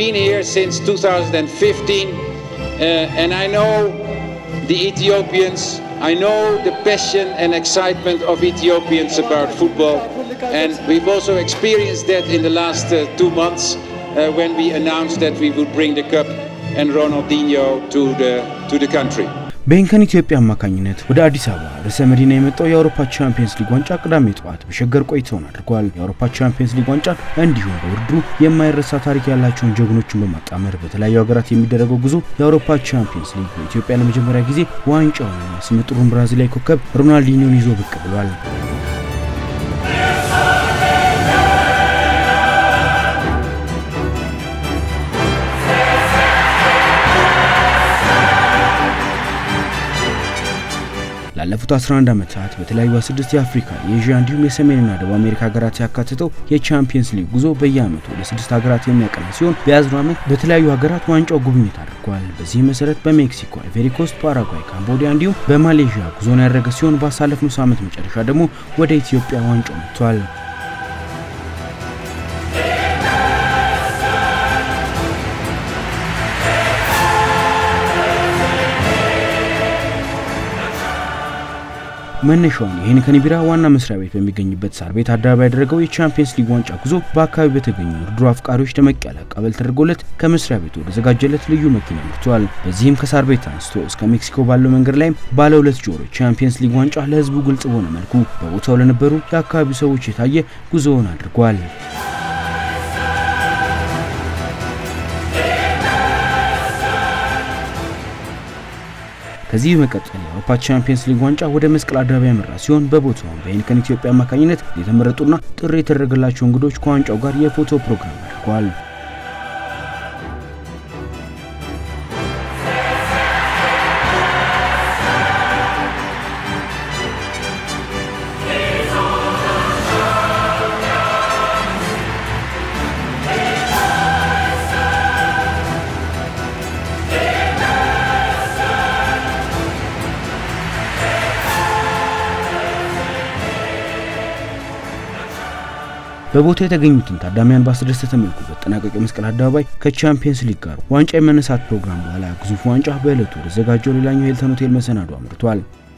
been here since 2015, uh, and I know the Ethiopians. I know the passion and excitement of Ethiopians about football, and we've also experienced that in the last uh, two months uh, when we announced that we would bring the cup and Ronaldinho to the to the country. በኢንከን ኢትዮጵያ አማካኝነት ወደ አዲስ አበባ ርዕሰ መዲና የመጣው የአውሮፓ ቻምፒየንስ ሊግ ዋንጫ ቅዳሜ ጠዋት በሸገር ቆይታውን አድርጓል። የአውሮፓ ቻምፒየንስ ሊግ ዋንጫ እንዲሁም በውድድሩ የማይረሳ ታሪክ ያላቸውን ጀግኖችን በማጣመር በተለያዩ ሀገራት የሚደረገው ጉዞ የአውሮፓ ቻምፒየንስ ሊግ በኢትዮጵያ ለመጀመሪያ ጊዜ ዋንጫውንና ስመጥሩን ብራዚላዊ ኮከብ ሮናልዲኒዮን ይዞ ብቅ ብሏል። ላለፉት 11 ዓመታት በተለያዩ ስድስት የአፍሪካ የኤዥያ እንዲሁም የሰሜንና ደቡብ አሜሪካ ሀገራት ያካትተው የቻምፒየንስ ሊግ ጉዞ በየዓመቱ ወደ ስድስት ሀገራት የሚያቀና ሲሆን በያዝነው ዓመት በተለያዩ ሀገራት ዋንጫው ጉብኝት አድርጓል። በዚህ መሰረት በሜክሲኮ፣ አይቬሪ ኮስት፣ ፓራጓይ፣ ካምቦዲያ እንዲሁም በማሌዥያ ጉዞን ያደረገ ሲሆን ባሳለፍነው ሳምንት መጨረሻ ደግሞ ወደ ኢትዮጵያ ዋንጫው መጥቷል። መነሻውን የሄኒከን ቢራ ዋና መስሪያ ቤት በሚገኝበት ሳር ቤት አደባባይ ያደረገው የቻምፒየንስ ሊግ ዋንጫ ጉዞ በአካባቢ በተገኙ ውድድሩ አፍቃሪዎች ደመቅ ያለ አቀባበል ተደርጎለት ከመስሪያ ቤቱ ወደዘጋጀለት ልዩ መኪና መርቷል። በዚህም ከሳር ቤት አንስቶ እስከ ሜክሲኮ ባለው መንገድ ላይም ባለ ሁለት ጆሮ ቻምፒየንስ ሊግ ዋንጫ ለሕዝቡ ግልጽ በሆነ መልኩ በቦታው ለነበሩ የአካባቢው ሰዎች የታየ ጉዞውን አድርጓል። ከዚህ በመቀጠል የአውሮፓ ቻምፒየንስ ሊግ ዋንጫ ወደ መስቀል አደባባይ ያመራ ሲሆን በቦታውም በሄኒከን ኢትዮጵያ አማካኝነት የተመረጡና ጥሪ የተደረገላቸው እንግዶች ከዋንጫው ጋር የፎቶ ፕሮግራም አድርገዋል። በቦታው የተገኙትን ታዳሚያን ባስደሰተ መልኩ በተጠናቀቀው መስቀል አደባባይ ከቻምፒየንስ ሊግ ጋር ዋንጫ የመነሳት ፕሮግራም በኋላ ግዙፍ ዋንጫ በዕለቱ ወደዘጋጀው ሌላኛው ሂልተን ሆቴል መሰናዶ አምርቷል።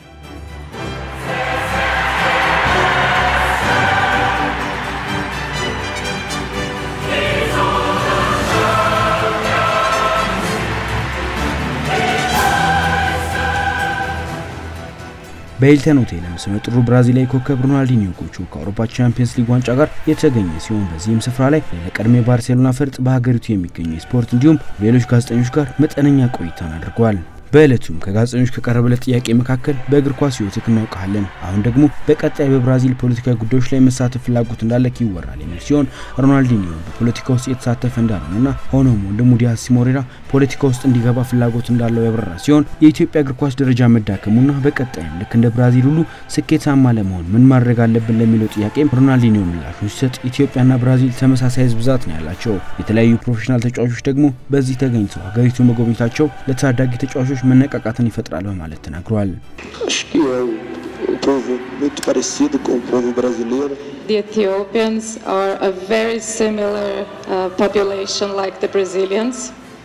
በሂልተን ሆቴልም ስመጥሩ ብራዚላዊ ኮከብ ሮናልዲኒዮ ጎቹ ከአውሮፓ ቻምፒየንስ ሊግ ዋንጫ ጋር የተገኘ ሲሆን በዚህም ስፍራ ላይ ለቀድሞ የባርሴሎና ፈርጥ በሀገሪቱ የሚገኙ የስፖርት እንዲሁም ሌሎች ጋዜጠኞች ጋር መጠነኛ ቆይታን አድርገዋል። በዕለቱም ከጋዜጠኞች ከቀረበለት ጥያቄ መካከል በእግር ኳስ ሕይወትህ እናውቃለን፣ አሁን ደግሞ በቀጣይ በብራዚል ፖለቲካዊ ጉዳዮች ላይ መሳተፍ ፍላጎት እንዳለክ ይወራል የሚል ሲሆን ሮናልዲኒዮ በፖለቲካ ውስጥ የተሳተፈ እንዳልሆነና ሆኖም ወንድሙ ዲያስ ሲሞሬራ ፖለቲካ ውስጥ እንዲገባ ፍላጎት እንዳለው ያብራራ ሲሆን የኢትዮጵያ እግር ኳስ ደረጃ መዳከሙና በቀጣይም ልክ እንደ ብራዚል ሁሉ ስኬታማ ለመሆን ምን ማድረግ አለብን ለሚለው ጥያቄም ሮናልዲኒዮ ምላሹን ሲሰጥ ኢትዮጵያና ብራዚል ተመሳሳይ ሕዝብ ብዛት ነው ያላቸው። የተለያዩ ፕሮፌሽናል ተጫዋቾች ደግሞ በዚህ ተገኝተው ሀገሪቱ መጎብኘታቸው ለታዳጊ ተጫዋቾች መነቃቃትን ይፈጥራል በማለት ተናግሯል። Acho que é um, um povo muito parecido com o povo brasileiro. The Ethiopians are a very similar uh, population like the Brazilians.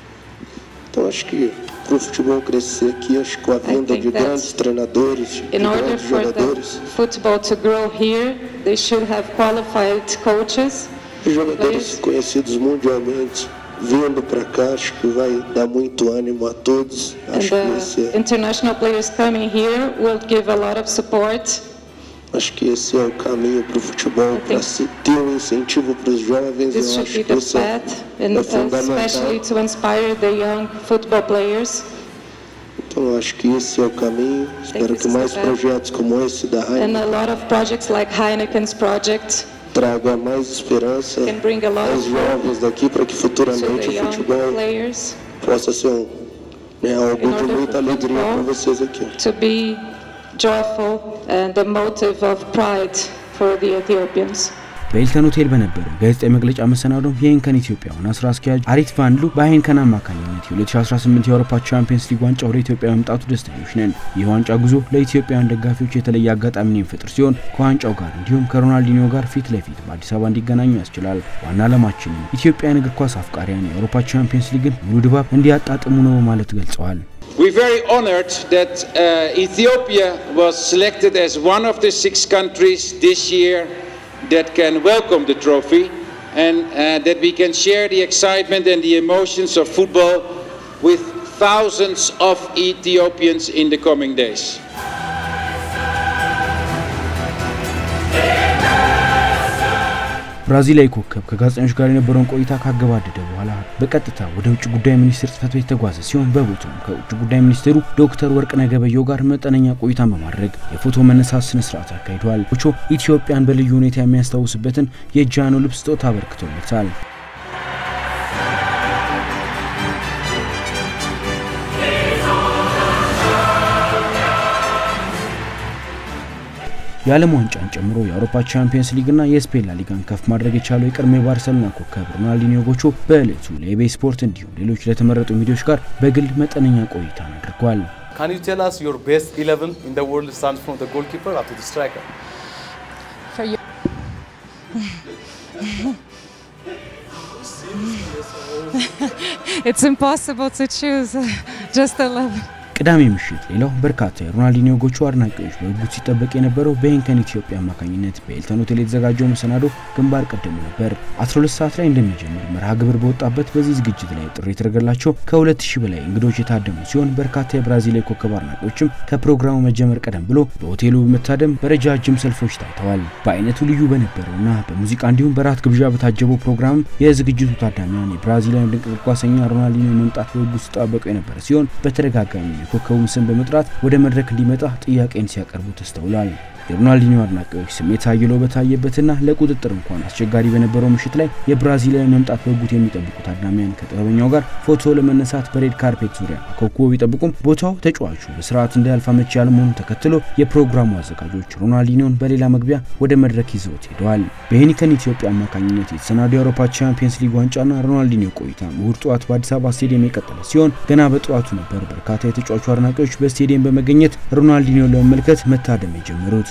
Então acho que para o futebol crescer aqui, acho que com a vinda think de that grandes treinadores, de In order grandes for the jogadores, football to grow here, they should have qualified coaches. e jogadores Isso. conhecidos mundialmente vindo para cá, acho que vai dar muito ânimo a todos. And Acho que the esse é, international players coming here will give a lot of support. acho que esse é o caminho para o futebol, I para think se ter um incentivo para os jovens. This Eu should acho be que the isso é, path, and é uh, fundamental. especially to inspire the young football players. Então eu acho que esse é o caminho. Espero this que is the mais path. projetos como esse da And Heineken a lot of projects like Heineken's project traga mais esperança can bring a lot aos of hope jovens daqui para que to futuramente the o young futebol players possa ser um, né, algo In de order muita for alegria para football vocês aqui. to be joyful and a motive of pride for the Ethiopians. በሂልተን ሆቴል በነበረው ጋዜጣዊ መግለጫ መሰናዶም የሄንከን ኢትዮጵያ ዋና ስራ አስኪያጅ አሪት ቫንሉ በሄንከን አማካኝነት የ2018 የአውሮፓ ቻምፒየንስ ሊግ ዋንጫ ወደ ኢትዮጵያ መምጣቱ ደስተኞች ነን። ይህ ዋንጫ ጉዞ ለኢትዮጵያውያን ደጋፊዎች የተለየ አጋጣሚን የሚፈጥር ሲሆን ከዋንጫው ጋር እንዲሁም ከሮናልዲኒዮ ጋር ፊት ለፊት በአዲስ አበባ እንዲገናኙ ያስችላል። ዋና ዓላማችንም ኢትዮጵያን እግር ኳስ አፍቃሪያን የአውሮፓ ቻምፒየንስ ሊግን ሙሉ ድባብ እንዲያጣጥሙ ነው በማለት ገልጸዋል። We're very honored that uh, Ethiopia was selected as one of the six countries this year that can welcome the trophy and uh, that we can share the excitement and the emotions of football with thousands of Ethiopians in the coming days. ብራዚላዊ ኮከብ ከጋዜጠኞች ጋር የነበረውን ቆይታ ካገባደደ በኋላ በቀጥታ ወደ ውጭ ጉዳይ ሚኒስቴር ጽህፈት ቤት ተጓዘ ሲሆን በቦታውም ከውጭ ጉዳይ ሚኒስቴሩ ዶክተር ወርቅነህ ገበየሁ ጋር መጠነኛ ቆይታን በማድረግ የፎቶ መነሳት ስነ ስርዓት አካሂዷል። ቾ ኢትዮጵያን በልዩ ሁኔታ የሚያስታውስበትን የጃኖ ልብስ ስጦታ አበርክቶለታል። የዓለም ዋንጫን ጨምሮ የአውሮፓ ቻምፒየንስ ሊግና የስፔን ላ ሊጋን ከፍ ማድረግ የቻለው የቀድሞ የባርሰሎና ኮከብ ሮናልዲኒዮ ጎቾ በዕለቱ ለኢቤ ስፖርት እንዲሁም ሌሎች ለተመረጡ ሚዲያዎች ጋር በግል መጠነኛ ቆይታን አድርጓል። Can you tell us your best 11 in the world stands from the goalkeeper up to the striker? For you. it's impossible to choose. Just 11. ቅዳሜ ምሽት ሌላው በርካታ የሮናልዲኒዮ ጎቹ አድናቂዎች በጉጉት ሲጠበቅ የነበረው በሄንከን ኢትዮጵያ አማካኝነት በሂልተን ሆቴል የተዘጋጀው መሰናዶ ግንባር ቀደሙ ነበር። 12 ሰዓት ላይ እንደሚጀምር መርሃ ግብር በወጣበት በዚህ ዝግጅት ላይ ጥሪ የተደረገላቸው ከ2000 በላይ እንግዶች የታደሙ ሲሆን በርካታ የብራዚላዊ ኮከብ አድናቂዎችም ከፕሮግራሙ መጀመር ቀደም ብሎ በሆቴሉ በመታደም በረጃጅም ሰልፎች ታይተዋል። በአይነቱ ልዩ በነበረውና በሙዚቃ እንዲሁም በራት ግብዣ በታጀበው ፕሮግራም የዝግጅቱ ታዳሚያን የብራዚላዊን ድንቅ እግር ኳሰኛ ሮናልዲኒዮ መምጣት በጉጉት ሲጠባበቁ የነበረ ሲሆን በተደጋጋሚ የኮከቡን ስም በመጥራት ወደ መድረክ እንዲመጣ ጥያቄን ሲያቀርቡ ተስተውሏል። የሮናልዲኒዮ አድናቂዎች ስሜት አይሎ በታየበትና ለቁጥጥር እንኳን አስቸጋሪ በነበረው ምሽት ላይ የብራዚላዊ መምጣት በጉጉት የሚጠብቁ ታዳሚያን ከጥበበኛው ጋር ፎቶ ለመነሳት በሬድ ካርፔት ዙሪያ አኮብኩበው ቢጠብቁም ቦታው ተጫዋቹ በስርዓት እንዳያልፍ አመቺ ያለመሆኑን ተከትሎ የፕሮግራሙ አዘጋጆች ሮናልዲኒዮን በሌላ መግቢያ ወደ መድረክ ይዘውት ሄደዋል። በሄኒከን ኢትዮጵያ አማካኝነት የተሰናዱ የአውሮፓ ቻምፒየንስ ሊግ ዋንጫና ሮናልዲኒዮ ቆይታ እሁድ ጠዋት በአዲስ አበባ ስቴዲየም የቀጠለ ሲሆን ገና በጠዋቱ ነበር በርካታ የተጫዋቹ አድናቂዎች በስቴዲየም በመገኘት ሮናልዲኒዮን ለመመልከት መታደም የጀመሩት።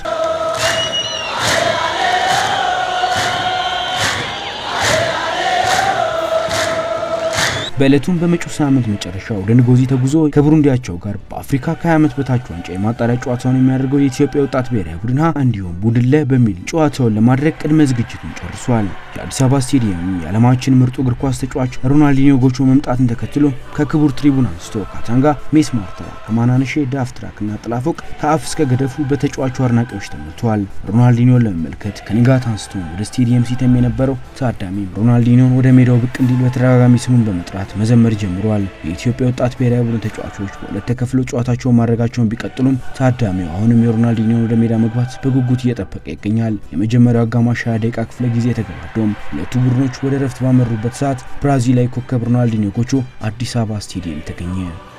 በዕለቱም በመጪው ሳምንት መጨረሻ ወደ ንጎዚ ተጉዞ ከቡሩንዲያቸው ጋር በአፍሪካ ከ20 ዓመት በታች ዋንጫ የማጣሪያ ጨዋታውን የሚያደርገው የኢትዮጵያ ወጣት ብሔራዊ ቡድን ሀ እንዲሁም ቡድን ለ በሚል ጨዋታውን ለማድረግ ቅድመ ዝግጅቱን ጨርሷል። የአዲስ አበባ ስቴዲየም የዓለማችን ምርጡ እግር ኳስ ተጫዋች ሮናልዲኒዮ ጎቾ መምጣትን ተከትሎ ከክቡር ትሪቡን አንስቶ ካታንጋ፣ ሜስ ማርተራ፣ ከማናነሼ ዳፍ ትራክና ጥላፎቅ ከአፍ እስከ ገደፉ በተጫዋቹ አድናቂዎች ተሞልተዋል። ሮናልዲኒዮን ለመመልከት ከንጋት አንስቶ ወደ ስቴዲየም ሲተም የነበረው ታዳሚ ሮናልዲኒዮን ወደ ሜዳው ብቅ እንዲል በተደጋጋሚ ስሙን በመጥራት መዘመር ጀምሯል። የኢትዮጵያ ወጣት ብሔራዊ ቡድን ተጫዋቾች በሁለት ተከፍለው ጨዋታቸውን ማድረጋቸውን ቢቀጥሉም ታዳሚው አሁንም የሮናልዲኒዮን ወደ ሜዳ መግባት በጉጉት እየጠበቀ ይገኛል። የመጀመሪያው አጋማሽ 20 ደቂቃ ክፍለ ጊዜ ተገባዶም ሁለቱ ቡድኖች ወደ ረፍት ባመሩበት ሰዓት ብራዚላዊ ኮከብ ሮናልዲኒዮ ጎቾ አዲስ አበባ ስቴዲየም ተገኘ።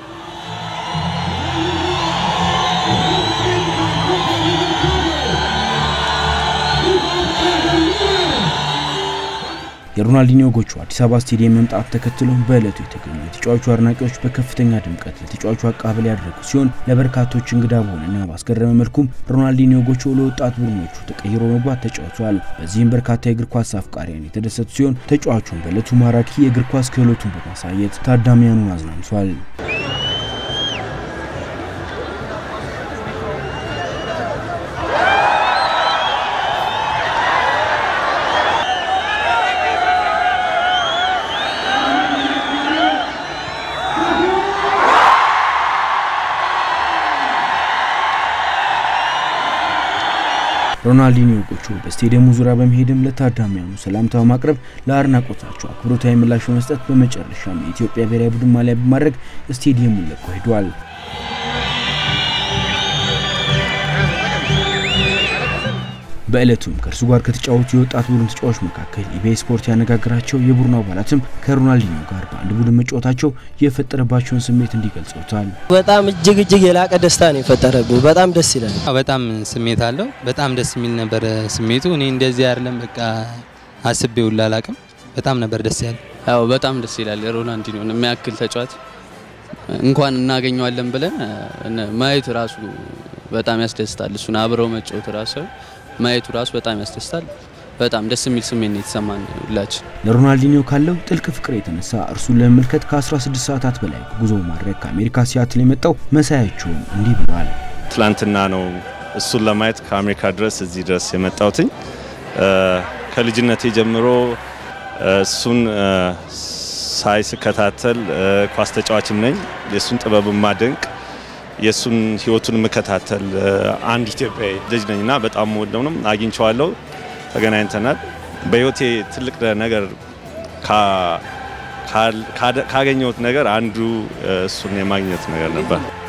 የሮናልዲኒዮ ጎቹ አዲስ አበባ ስቴዲየም መምጣት ተከትሎ በዕለቱ የተገኙ የተጫዋቹ አድናቂዎች በከፍተኛ ድምቀት ለተጫዋቹ አቀባበል ያደረጉ ሲሆን ለበርካቶች እንግዳ በሆነና ባስገረመ መልኩም ሮናልዲኒዮ ጎቹ ለወጣት ቡድኖቹ ተቀይሮ መግባት ተጫውቷል። በዚህም በርካታ የእግር ኳስ አፍቃሪያን የተደሰቱ ሲሆን ተጫዋቹን በዕለቱ ማራኪ የእግር ኳስ ክህሎቱን በማሳየት ታዳሚያኑን አዝናንቷል። ሮናልዲኒዮ ጎቹ በስቴዲየሙ ዙሪያ በመሄድም ለታዳሚያኑ ሰላምታ በማቅረብ ለአድናቆታቸው አክብሮታዊ ምላሽ በመስጠት በመጨረሻም የኢትዮጵያ ብሔራዊ ቡድን ማሊያ በማድረግ ስቴዲየሙን ለቆ ሄዷል። በዕለቱም ከእርሱ ጋር ከተጫወቱ የወጣት ቡድን ተጫዋቾች መካከል ኢቢኤስ ስፖርት ያነጋገራቸው የቡድኑ አባላትም ከሮናልዲኒዮ ጋር በአንድ ቡድን መጫወታቸው የፈጠረባቸውን ስሜት እንዲገልጸውታል። በጣም እጅግ እጅግ የላቀ ደስታ ነው የፈጠረብኝ። በጣም ደስ ይላል። በጣም ስሜት አለው። በጣም ደስ የሚል ነበር ስሜቱ። እኔ እንደዚህ አይደለም በቃ አስቤው ላላቅም በጣም ነበር ደስ ያለ። ያው በጣም ደስ ይላል። ሮናልዲኒዮን የሚያክል ተጫዋች እንኳን እናገኘዋለን ብለን ማየት ራሱ በጣም ያስደስታል። እሱን አብረው መጫወት ራሱ ማየቱ ራሱ በጣም ያስደስታል። በጣም ደስ የሚል ስሜት ነው የተሰማን ሁላችን። ለሮናልዲኒዮ ካለው ጥልቅ ፍቅር የተነሳ እርሱን ለመመልከት ከ16 ሰዓታት በላይ ጉዞ ማድረግ ከአሜሪካ ሲያትል የመጣው መሳያቸውም እንዲህ ብለዋል። ትላንትና ነው እሱን ለማየት ከአሜሪካ ድረስ እዚህ ድረስ የመጣሁትኝ። ከልጅነቴ ጀምሮ እሱን ሳይ ስከታተል ኳስ ተጫዋችም ነኝ። የእሱን ጥበብ ማደንቅ የእሱን ህይወቱን የምከታተል አንድ ኢትዮጵያዊ ልጅ ነኝ እና በጣም ወደው ነው አግኝቼዋለሁ። ተገናኝተናል። በህይወቴ ትልቅ ነገር ካገኘሁት ነገር አንዱ እሱን የማግኘት ነገር ነበር።